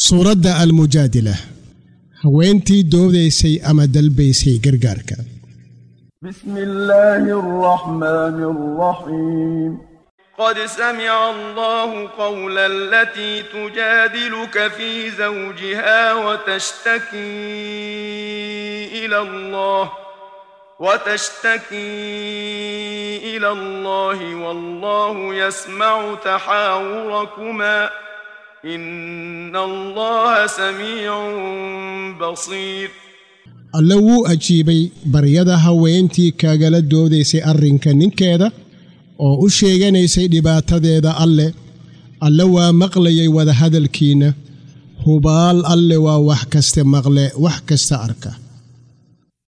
suuradda almujaadila haweentii doodaysay ama dalbaysay gargaarka بسم الله الرحمن الرحيم قد سمع الله قول التي تجادلك في زوجها وتشتكي إلى الله وتشتكي إلى الله والله يسمع تحاوركما إن الله سميع بصير alle wuu ajiibay baryada haweentii kaagala doodaysay arrinka ninkeeda oo u sheeganaysay dhibaatadeeda alle alle waa maqlayay wadahadalkiinna hubaal alle waa wax kaste maqle wax kasta arka